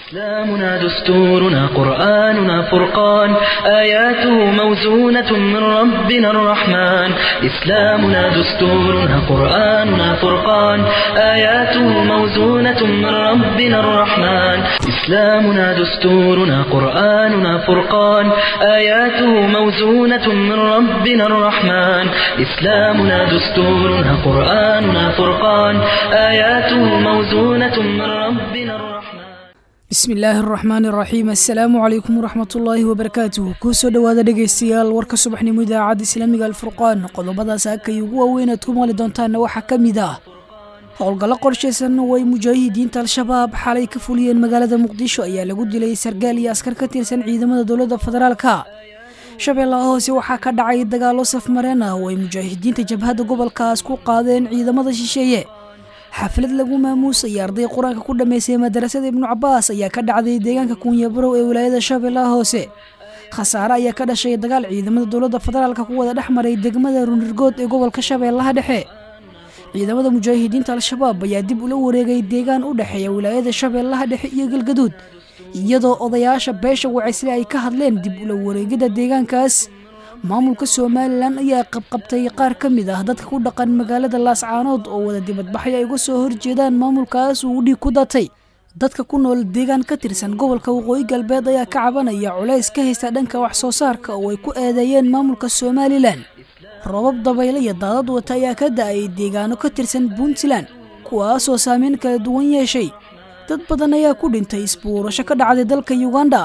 إسلامنا دستورنا قرآننا فرقان آياته موزونة من ربنا الرحمن إسلامنا دستورنا قرآننا فرقان آياته موزونة من ربنا الرحمن إسلامنا دستورنا قرآننا فرقان آياته موزونة من ربنا الرحمن إسلامنا دستورنا قرآننا فرقان آياته موزونة من ربنا الرحمن bismi illaahi araxmaan iraxiim assalaamu calaykum waraxmatullaahi wabarakaatuh kuusoo dhowaada dhegaystayaal warka subaxnimo idaacadda islaamiga alfurqaan qodobadaas akay ugu waaweyn aad ku maali doontaanna waxaa ka mid ah howlgallo qorshaysan oo ay mujaahidiinta al-shabaab xalay ka fuliyeen magaalada muqdisho ayaa lagu dilay sargaal iyo askar ka tirsan ciidamada dowladda federaalka shabeellaha hoose waxaa ka dhacay dagaallo safmareen ah oo ay mujaahidiinta jabhadda gobolkaas ku qaadeen ciidamada shisheeye xaflad lagu maamuusaya arday qur-aanka ku dhammaysay madarasada ibnu cabaas ayaa ka dhacday deegaanka kuunyabarow ee wilaayada shabeellaha hoose khasaare ayaa ka dhashay dagaal ciidamada dowladda federaalka ku wada dhex maray degmada runirgood ee gobolka shabeellaha dhexe ciidamada mujaahidiinta al-shabaab ayaa dib ula wareegay deegaan u dhexeeya wilaayada shabeellaha dhexe iyo galgaduud iyadoo odayaasha beesha wacaysle ay ka hadleen dib ula wareegida deegaankaas maamulka somalilan ayaa qabqabtay qaar ka mid ah dadka ku dhaqan magaalada laascaanood oo wada dibadbaxay ay uga soo horjeedaan maamulkaas uu dhiig ku datay dadka ku nool deegaan ka tirsan gobolka waqooyi galbeed ayaa ka cabanaya culays ka haysta dhanka wax soo saarka oo ay ku eedeeyeen maamulka somalilan robab dabayle iyo daadad wata ayaa ka da-ay deegaano ka tirsan puntland kuwaasoo saameyn kala duwan yeeshay dad badan ayaa ku dhintay isbuurasho ka dhacday dalka uganda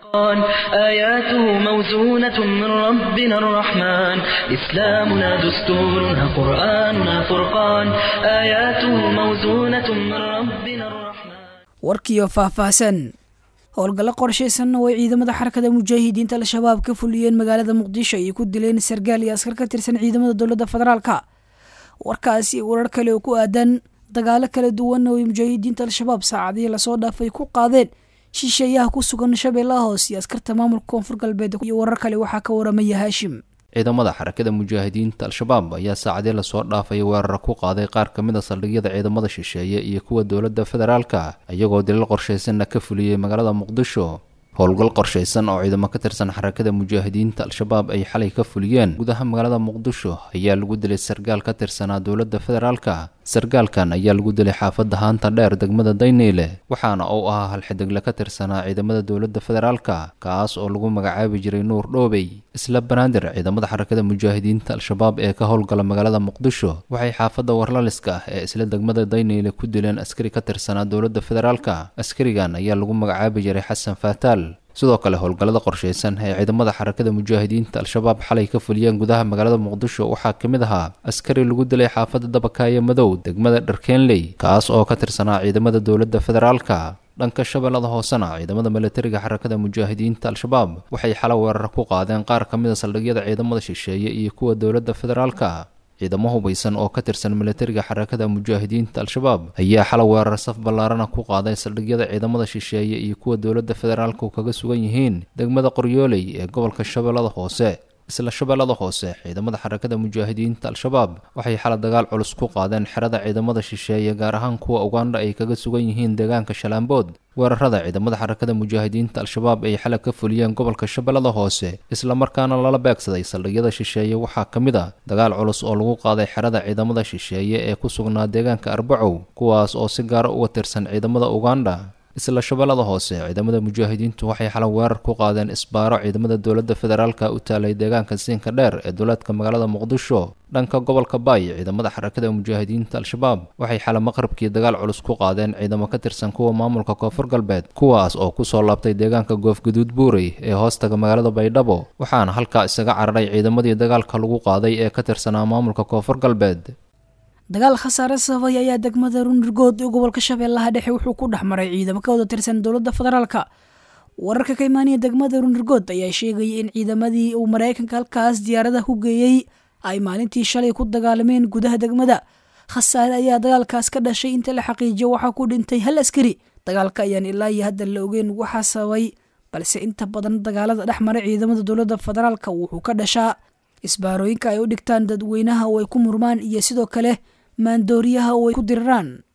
آياته موزونة من ربنا الرحمن إسلامنا دستورنا قرآننا فرقان آياته موزونة من ربنا الرحمن warkiyo faahfaahsan howlgallo qorshaysan oo ay ciidamada xarakada mujaahidiinta al-shabaab ka fuliyeen magaalada muqdisho ay ku dileen sargaal iyo askar ka tirsan ciidamada dowladda federaalka warkaasi warar kale oo ku aadan dagaalo kala duwan oo ay mujaahidiinta al-shabaab saacadihii lasoo dhaafay ku qaadeen shisheeyaha ku sugan shabeellaha hoose iyo askarta maamulka koonfur galbeed iyo warar kale waxaa ka waramaya haashim ciidamada xarakada mujaahidiinta al-shabaab ayaa saacadii lasoo dhaafay weerar ku qaaday qaar ka mid a saldhigyada ciidamada shisheeye iyo kuwa dowladda federaalka iyagoo dilal qorshaysanna ka fuliyey magaalada muqdisho howlgal qorshaysan oo ciidamo ka tirsan xarakada mujaahidiinta al-shabaab ay xalay ka fuliyeen gudaha magaalada muqdisho ayaa lagu dilay sargaal ka tirsanaa dowladda federaalka sargaalkan ayaa lagu dilay xaafadda haanta dheer degmada dayneyle waxaana uu ahaa halxidegle ka tirsanaa ciidamada dowladda federaalka kaas oo lagu magacaabi jiray nuur dhoobey isla banaadir ciidamada xarakada mujaahidiinta al-shabaab ee ka howlgala magaalada muqdisho waxay xaafadda warlaliska ah ee isla degmada dayneyle ku dileen askari ka tirsanaa dowladda federaalka askarigan ayaa lagu magacaabi jiray xasan faataal sidoo kale howlgallada qorshaysan ee ciidamada xarakada mujaahidiinta al-shabaab xalay ka fuliyeen gudaha magaalada muqdisho waxaa ka mid ahaa askari lagu dilay xaafadda dabakaayo madow degmada dharkeenley kaas oo ka tirsanaa ciidamada dowladda federaalka dhanka shabeellada hoosena ciidamada milatariga xarakada mujaahidiinta al-shabaab waxay xalo weerar ku qaadeen qaar ka mid a saldhigyada ciidamada shisheeye iyo kuwa dowladda federaalka ciidamo hubaysan oo ka tirsan milatariga xarakada mujaahidiinta al-shabaab ayaa xala weerar saf ballaarana ku qaaday saldhigyada ciidamada shisheeye iyo kuwa dowladda federaalku kaga sugan yihiin degmada qoryooley ee gobolka shabeellada hoose isla shabeellada hoose ciidamada xarakada mujaahidiinta al-shabaab waxay xala dagaal culus ku qaadeen xerada ciidamada shisheeye gaar ahaan kuwa uganda ay kaga sugan yihiin deegaanka shalaambood weerarada ciidamada xarakada mujaahidiinta al-shabaab ay xala ka fuliyeen gobolka shabeellada hoose islamarkaana lala beegsaday saldhigyada shisheeye waxaa ka mid a dagaal culus oo lagu qaaday xerada ciidamada shisheeye ee ku sugnaa deegaanka arbacow kuwaas oo si gaara uga tirsan ciidamada uganda isla shabeellada hoose ciidamada mujaahidiintu waxay xala weerar ku qaadeen isbaaro ciidamada dowladda federaalka u taalay deegaanka siinka dheer ee duleedka magaalada muqdisho dhanka gobolka baay ciidamada xarakada mujaahidiinta al-shabaab waxay xala maqribkii dagaal culus ku qaadeen ciidamo ka tirsan kuwa maamulka koonfur galbeed kuwaas oo kusoo laabtay deegaanka goofguduud buurey ee hoostaga magaalada baydhabo waxaana halkaa isaga cararay ciidamadii dagaalka lagu qaaday ee ka tirsanaa maamulka koonfur galbeed dagaal khasaare sababay ayaa degmada runirgood ee gobolka shabeellaha dhexe wuxuu ku dhex maray ciidamo ka wada tirsan dowladda federaalka wararka ka imaanaya degmada runirgood ayaa sheegayay in ciidamadii uu maraykanka halkaas diyaaradaha ku geeyey ay maalintii shalay ku dagaalameen gudaha degmada khasaare ayaa dagaalkaas ka dhashay inta la xaqiijiyo waxaa ku dhintay hal askari dagaalka ayaan ilaa iyo hadda la ogeyn waxaa sababay balse inta badan dagaalada dhex mara ciidamada dowladda federaalka wuxuu ka dhashaa isbaarooyinka ay u dhigtaan dadweynaha oo ay ku murmaan iyo sidoo kale maandooriyaha oo ay ku diriraan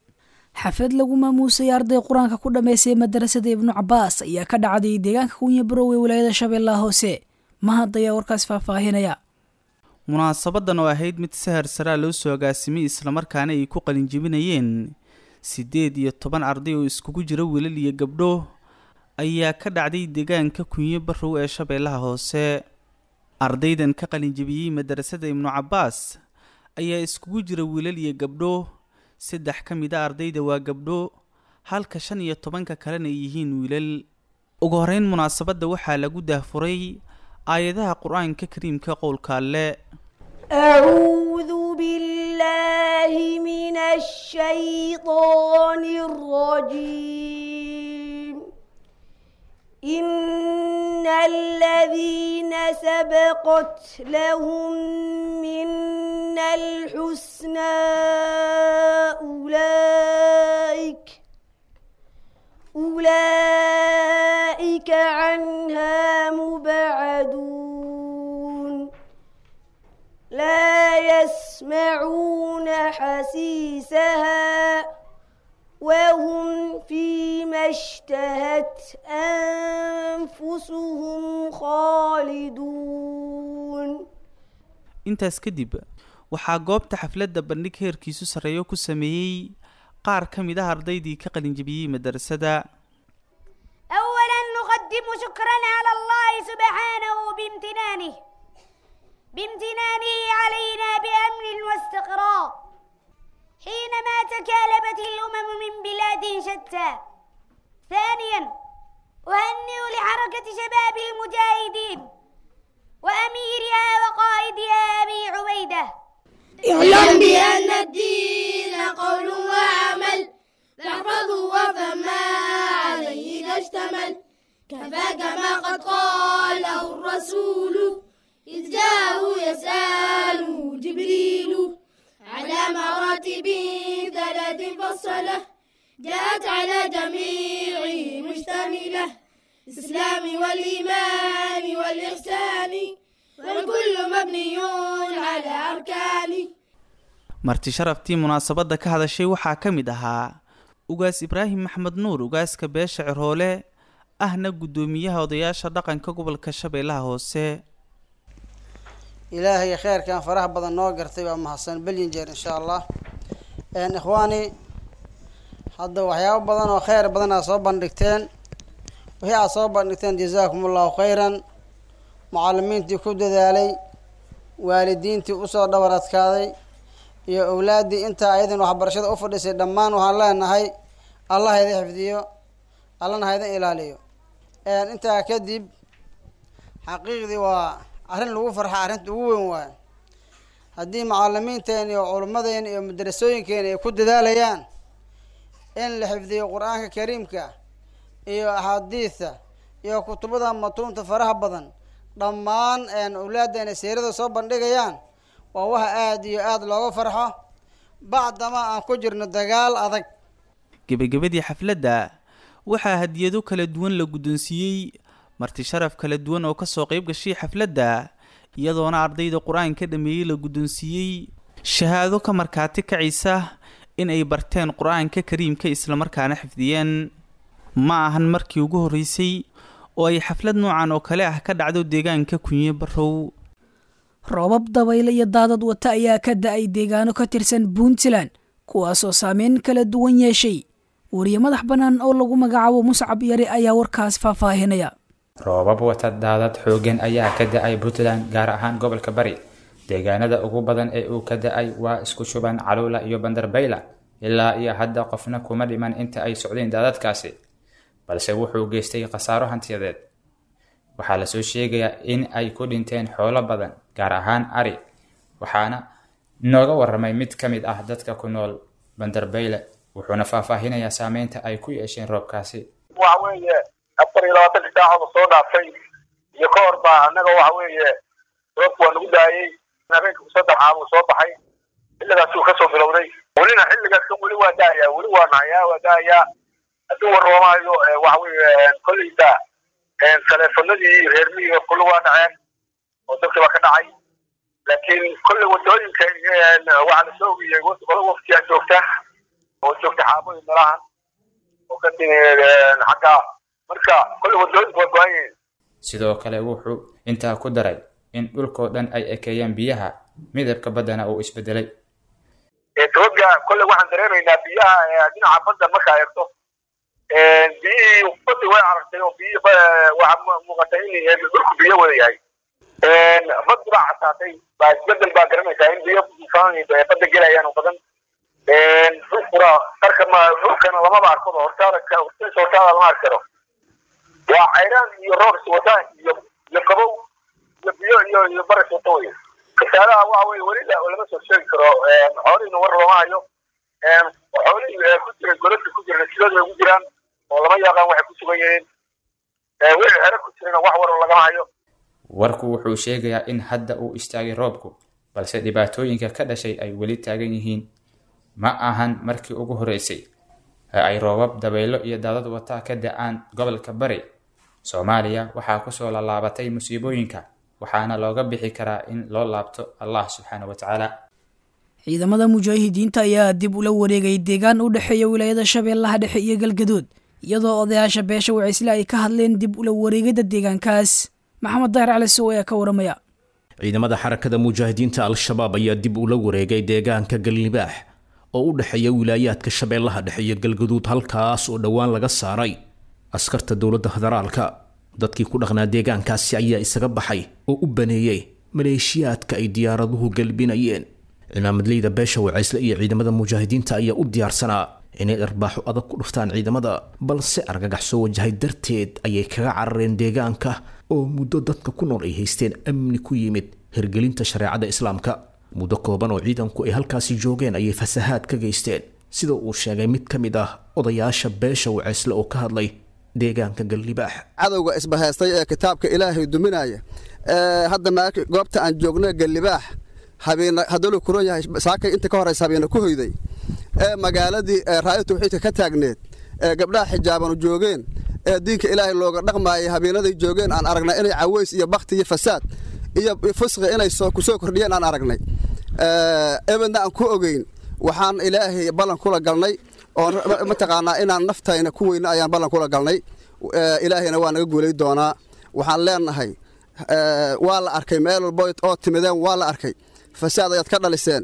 xaflad lagu maamuusay arday qur-aanka ku dhammaystay madarasada ibnu cabaas ayaa ka dhacday deegaanka kunya barow ee wilaayada shabeellaha hoose mahad ayaa warkaas faahfaahinaya munaasabadan oo ahayd mid sahar saraa loo soo agaasimay islamarkaana ay ku qalinjebinayeen siddeed iyo toban arday oo iskugu jira wiilal iyo gabdho ayaa ka dhacday deegaanka kunyo barow ee shabeellaha hoose ardaydan ka qalinjebiyey madarasada ibnu cabaas ayaa iskugu jira wiilal iyo gabdho saddex ka mid a ardayda waa gabdho halka shan iyo tobanka kalena ay yihiin wiilal ugu horeyn munaasabadda waxaa lagu daahfuray aayadaha qur-aanka kariimka qowlka alle أعوذ بالله من الشيطان الرجيم إن الذين سبقت لهم منا الحسنى أولئك أولئك عنها مبعدون لا يسمعون حسيسها وهم فيما اشتهت أنفسهم خالدون intaas kadib waxaa goobta xafladda bandhig heerkiisu sarreeyo ku sameeyey qaar ka mid ah ardaydii ka qalinjebiyey madarasada أولا نقدم شكرا على الله سبحانه بامتنانه بامتنانه علينا بأمن واستقرار حينما تكالبت الأمم من بلاد شتى ثانيا أهنئ لحركة شباب المجاهدين وأميرها وقائدها أبي عبيدة اعلم بأن الدين قول وعمل تحفظه وفما عليه إذا اشتمل كفاك ما قد قاله الرسول إذ جاءه يسأله جبريل على مراتب ثلاث فصلة جاءت على جميعه مشتملة الإسلام والإيمان والإحسان والكل مبني على أركان marti sharaftii munaasabadda ka hadashay waxaa ka mid ahaa ugaas ibraahim maxmed nuur ugaaska beesha ciroole ahna guddoomiyaha odayaasha dhaqanka gobolka shabeellaha hoose ilaahay kheyrkan faraha badan noo gartay baa mahadsan belyin jeer insha allah ikhwaani hadda waxyaabo badan oo kheyr badan aad soo bandhigteen wixii aad soo bandhigteen jazaakum allahu khayran mucalimiintii ku dadaalay waalidiintii usoo dhabar adkaaday iyo owlaaddii intaa ayadan waxbarashada u fadhisay dhammaan waxaan leenahay allah haydin xifdiyo allana haydin ilaaliyo intaa kadib xaqiiqdii waa arrin lagu farxa arrinta ugu weyn waayo haddii macalimiinteena iyo culummadeena iyo madarasooyinkeena ay ku dadaalayaan in la xifdiyo qur-aanka kariimka iyo axaadiida iyo kutubada matuunta faraha badan dhammaan owlaadeena seerada soo bandhigayaan waa waxa aada iyo aada looga farxo bacdama aan ku jirno dagaal adag gebagabadii xafladda waxaa hadiyado kala duwan la guddoonsiiyey marti sharaf kala duwan oo kasoo qayb gashay xafladda iyadoona ardayda qur-aanka dhameeyey la guddoonsiiyey shahaado ka markaati kacaysa in ay barteen qur-aanka kariimka islamarkaana xifdiyeen ma ahan markii ugu horreysay oo ay xaflad noocan oo kale ah ka dhacdo deegaanka kunye barow roobab dabayle iyo daadad wata ayaa ka da-ay deegaano ka tirsan puntland kuwaasoo saameyn kala duwan yeeshay wariye madax bannaan oo lagu magacaabo muscab yare ayaa warkaas faahfaahinaya roobab wata daadad xooggan ayaa ka da-ay puntland gaar ahaan gobolka bari deegaanada ugu badan ee uu ka da-ay waa isku shuban caluula iyo bandarbayla ilaa iyo hadda qofna kuma dhiman inta ay socdeen daadadkaasi balse wuxuu geystay khasaaro hantiyadeed waxaa lasoo sheegayaa in ay ku dhinteen xoolo badan gaar ahaan ari waxaana nooga waramay mid ka mid ah dadka ku nool bandarbayle wuxuuna faahfaahinayaa saameynta ay ku yeesheen roobkaasi waxa weeye afar iyo labaatanka saacooda soo dhaafay iyo ka hor baa annaga waxa weeye roobku waa nagu daayey habeenka saddex caamuu soo baxay xilligaasuu kasoo bilowday welina xilligaaskan weli waa daayaa weli waa nahayaa waa daayaa hadduu warroomaayo waxa weeye kolleyda taleefanadii reermihii kulli waa dhaceen oo dadkii baa ka dhacay laakiin kolley wadooyinka waxaa la soo ogiyey qolo waftiyaa joogta oo joogta xaabooyin meelahan oo ka timi xagga marka kolle wadooyinku waa go-an yihiin sidoo kale wuxuu intaa ku daray in dhulkoo dhan ay ekeeyaan biyaha midabka baddana uu isbedelay toga kolle waxaan dareemaynaa biyaha dhinaca badda markaa eegto biyihii badda way aragtay oo biyihi waxaa muuqatay in dhulku biyo wada yahay baddi baa casaatay baa isbedel baa garanaysaa in biyo badda gelayaan oo badan dhulkuna qarka ma dhulkana lamaba arkado hortaada hortiisa hortaada lama arki karo waa cayraan iyo roobs wata iyo iyo qabow iyo biyo iyo iyo baras wata wey kasaadaha waxa weye weli lama soo sheegi karo xoolihiina war looma hayo xoolihii ku jira godadka ku jira sidooda ay ku jiraan oo lama yaqaan waxay ku sugan yihiin wixii xero ku jirana wax war lagama hayo warku wuxuu sheegayaa in hadda uu istaagay roobku balse dhibaatooyinka ka dhashay ay weli taagan yihiin ma ahan markii ugu horreysay ee ay roobab dabaylo iyo daadad wataa ka da-aan gobolka bari soomaaliya waxaa kusoo lallaabatay musiibooyinka waxaana looga bixi karaa in loo laabto allah subxaana wa tacaala ciidamada mujaahidiinta ayaa dib ula wareegay deegaan u dhexeeya wilaayada shabeellaha dhexe iyo galgaduud iyadoo odayaasha beesha wacisle ay ka hadleen dib ula wareegidda deegaankaas maxamed daahir cali sow ayaa ka waramaya ciidamada xarakada mujaahidiinta al-shabaab ayaa dib ula wareegay deegaanka galnibaax oo u dhexeeya wilaayaadka shabeellaha dhexe iyo galgaduud halkaas oo dhowaan laga saaray askarta dowladda federaalka dadkii ku dhaqnaa deegaankaasi ayaa isaga baxay oo u baneeyey maleeshiyaadka ay diyaaraduhu galbinayeen cimaamadleyda beesha wacaysle iyo ciidamada mujaahidiinta ayaa u diyaarsanaa inay dharbaaxo adag ku dhuftaan ciidamada balse argagax soo wajahay darteed ayay kaga carareen deegaanka oo muddo dadka ku nool ay haysteen amni ku yimid hirgelinta shareecada islaamka muddo kooban oo ciidanku ay halkaasi joogeen ayay fasahaad ka geysteen sida uu sheegay mid ka mid ah odayaasha beesha wacaysle oo ka hadlay deegaanka galnibaax cadowga isbahaystay ee kitaabka ilaahay duminaya hadda goobta aan joogna galnibaax hadduu kuran yahay saakay inta ka horeysa habeena ku hoyday ee magaaladii raaya tawxiidka ka taagneed ee gabdhaha xijaabanu joogeen ee diinka ilaahay looga dhaqmaayay habeenaday joogeen aan aragnay inay caweys iyo bakti iyo fasaad iyo fusqi inay kusoo kordhiyeen aan aragnay ebedna aan ku ogeyn waxaan ilaahay ballan kula galnay oo mataqaanaa inaan naftayna ku weyna ayaan ballan kula galnay ilaahayna waa naga guulay doonaa waxaan leenahay waa la arkay meel walbo oo timideen waa la arkay fasaad ayaad ka dhaliseen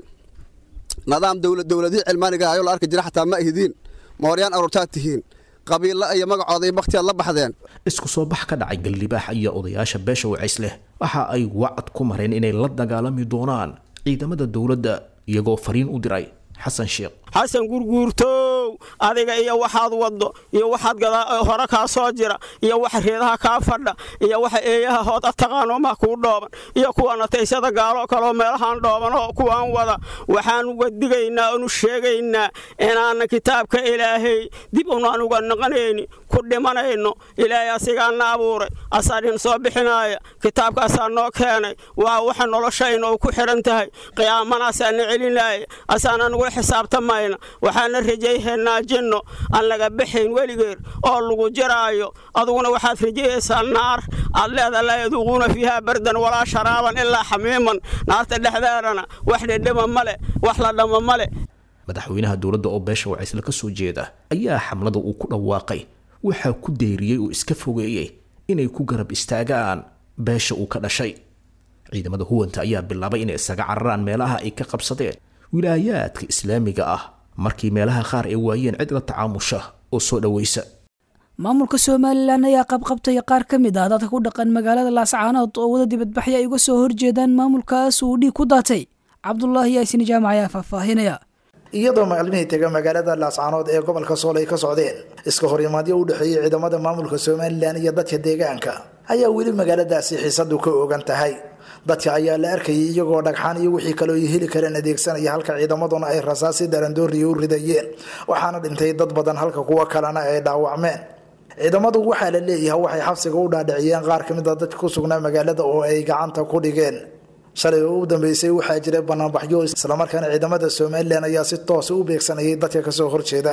nidaam dowladihii cilmaaniga ayoo la arki jira xataa ma ihidiin mooryaan aruurtaad tihiin qabiilla iyo magacooda iyo baktiyaad la baxdeen isku soo bax ka dhacay galnibaax iyo odayaasha beesha wacaysleh waxa ay wacad ku mareen inay la dagaalami doonaan ciidamada dowladda iyagoo fariin u diray xasan sheekh xasan gurguurtow adiga iyo waxaad waddo iyo waxaad hore kaa soo jira iyo waxa reedaha kaa fadha iyo waxa eeyaha hood a taqaano ma kuu dhooban iyo kuwana taysada gaaloo kaleo meelahaan dhooban oo kuwaan wada waxaan uga digaynaa onu sheegaynaa inaana kitaabka ilaahay dib unaan uga naqanayni ku dhimanayno ilaahay asigaana abuuray asaadhin soo bixinaaya kitaabkaasaa noo keenay waa waxa noloshayna uu ku xidhan tahay qiyaamanaasaana celinaya asaana nugu xisaabtamayna waxaana rajayhaynaa jinno aan laga baxayn weligeed oo lagu jiraayo aduguna waxaad rajayaysaa naar aad leeda laa yaduuquuna fiihaa bardan walaa sharaaban ilaa xamiiman naarta dhexdeedana wax dhedhama male wax la dhama male madaxweynaha dowladda oo beesha wacaysle ka soo jeeda ayaa xamlada uu ku dhawaaqay waxaa ku deyriyey oo iska fogeeyey inay ku garab istaagaan beesha uu ka dhashay ciidamada huwanta ayaa bilaabay inay isaga cararaan meelaha ay ka qabsadeen wilaayaadka islaamiga ah markii meelaha qaar ay waayeen cid la tacaamusha oo soo dhoweysa maamulka somalilan ayaa qabqabtay qaar ka mid ah dadka ku dhaqan magaalada laascaanood oo wada dibadbaxya ay uga soo horjeedaan maamulkaas uu dhiig ku daatay cabdulaahi yaasin jaamac ayaa faahfaahinaya iyadoo maalmihii tega magaalada laascaanood ee gobolka sool ay ka socdeen iska horimaadyo u dhexeeyey ciidamada maamulka somalilan iyo dadka deegaanka ayaa weli magaaladaasi xiisadu ka ogan tahay dadka ayaa la arkayay iyagoo dhagxaan iyo wixii kaloo ay heli kareen adeegsanaya halka ciidamaduna ay rasaasi darandooriya u ridayeen waxaana dhintay dad badan halka kuwo kalena ay dhaawacmeen ciidamadu waxaa la leeyahay waxay xabsiga u dhaadhiciyeen qaar ka mid a dadka ku sugnaa magaalada oo ay gacanta ku dhigeen shalay oo u dambeysay waxaa jiray banaanbaxyo islamarkaana ciidamada somalilan ayaa si toosa u beegsanayay dadka kasoo horjeeda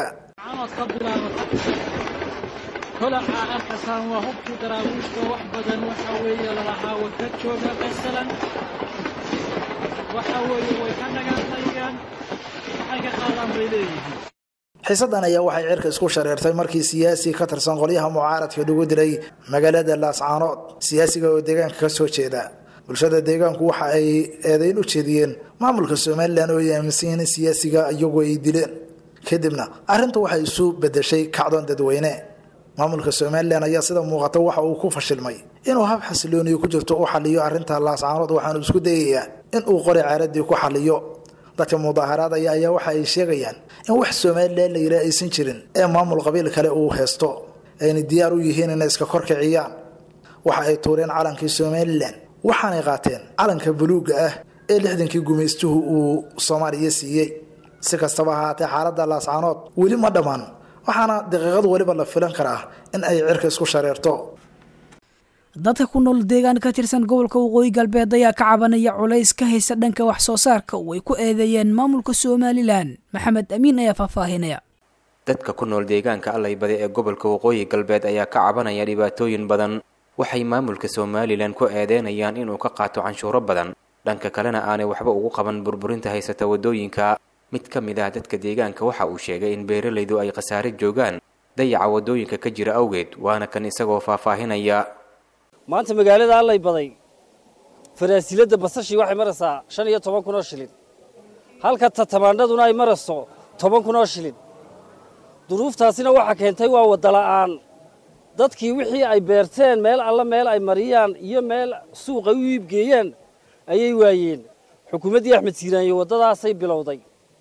holaca arkasaan waa hubkii daraawiishka wax badan waxa weeye lalahaa way ka jooga masalan waxa weeye way ka dhagaanayaan waxay ka qaadaan bay leeyihiin xiisadan ayaa waxay cirka isku shareertay markii siyaasi ka tirsan qolyaha mucaaradka lagu dilay magaalada laascaanood siyaasiga oo deegaanka ka soo jeeda bulshada deegaanku waxa ay eedayn u jeediyeen maamulka somalilan oo ay aaminsan yihiin in siyaasiga iyagoo ay dileen kadibna arrintu waxay isu bedeshay kacdoon dadweyne maamulka somalilan ayaa sida muuqata waxa uu ku fashilmay inuu hab xasilooniyo ku jirto u xaliyo arrinta laascaanood waxaanu isku dayayaa in uu qori caaradii ku xaliyo dadka mudaaharaadaya ayaa waxa ay sheegayaan in wax somalilan la yidhaha aysan jirin ee maamul qabiil kale uu haysto ayna diyaar u yihiin inay iska korkiciyaan waxa ay tuureen calankii somalilan waxaanay qaateen calanka buluugga ah ee lixdankii gumaystuhu uu soomaaliya siiyey si kastaba ahaatee xaaladda laascaanood weli ma dhammaan waxaana daqiiqad weliba la filan karaa in ay cirka isku shareerto dadka ku nool deegaan ka tirsan gobolka waqooyi galbeed ayaa ka cabanaya culays ka haysta dhanka wax soo saarka oo ay ku eedeeyeen maamulka somalilan maxamed amiin ayaa faahfaahinaya dadka ku nool deegaanka allaybade ee gobolka waqooyi galbeed ayaa ka cabanaya dhibaatooyin badan waxay maamulka somalilan ku eedeynayaan inuu ka qaato canshuuro badan dhanka kalena aanay waxba ugu qaban burburinta haysata waddooyinka mid ka mid ah dadka deegaanka waxa uu sheegay in beeralaydu ay khasaare joogaan dayaca waddooyinka ka jira awgeed waana kan isagoo faahfaahinaya maanta magaalada allay baday faraasiladda basashii waxay maraysaa shan iyo toban kun oo shilin halka tatamaandhaduna ay marayso toban kun oo shilin duruuftaasina waxaa keentay waa wadala'aan dadkii wixii ay beerteen meel alla meel ay mariyaan iyo meel suuq ay u iibgeeyaan ayay waayeen xukuumaddii axmed siiraanye waddadaasay bilowday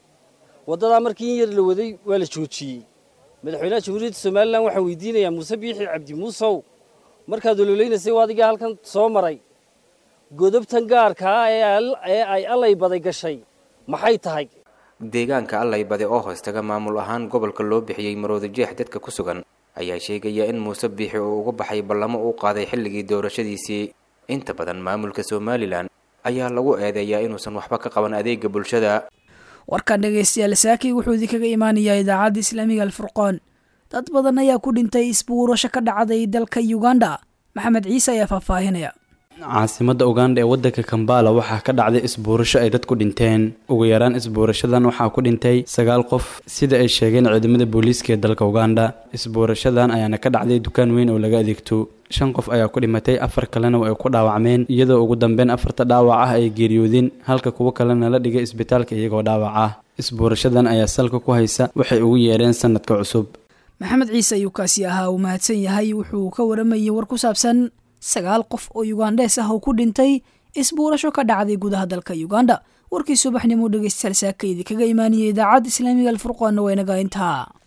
waddadaa markii in yar la waday waa la joojiyey madaxweynaha jamhuuriyadda somalilan waxaan weydiinayaa muuse biixi cabdi muusow markaad ololeynaysay adiga halkan soo maray godobtan gaarkaa ee ay allay baday gashay maxay tahay deegaanka allaybade oo hoostaga maamul ahaan gobolka loo bixiyey marooda jeex dadka ku sugan ayaa sheegaya in muuse biixi uu uga baxay ballamo uu qaaday xilligii doorashadiisii inta badan maamulka somalilan ayaa lagu eedeeyaa inuusan waxba ka qaban adeega bulshada warkan dhegaystayaal saakii wuxuu idinkaga imaanayaa idaacadda islaamiga alfurqoon dad badan ayaa ku dhintay isbuurasho ka dhacday dalka uganda maxamed ciise ayaa faahfaahinaya caasimadda uganda ee waddanka kambala waxaa ka dhacday isbuurasho ay dad ku dhinteen ugu yaraan isbuurashadan waxaa ku dhintay sagaal qof sida ay sheegeen ciidamada booliiska ee dalka uganda isbuurashadan ayaana ka dhacday dukaan weyn oo laga adeegto shan qof ayaa ku dhimatay afar kalena ay ku dhaawacmeen iyadoo ugu dambeyn afarta dhaawac ah ay geeriyoodeen halka kuwo kalena la dhigay isbitaalka iyagoo dhaawac ah isbuurashadan ayaa salka ku haysa waxay ugu yeedheen sanadka cusub maxamed ciise ayuu kaasi ahaa uu mahadsan yahay wuxuu ka waramayay war ku saabsan sagaal qof oo yugandhees ah oo ku dhintay isbuurasho ka dhacday gudaha dalka uganda warkii subaxnimo dhegeystayaal saaka idinkaga imaaniyay idaacadda islaamiga alfurqoonna waa inaga intaa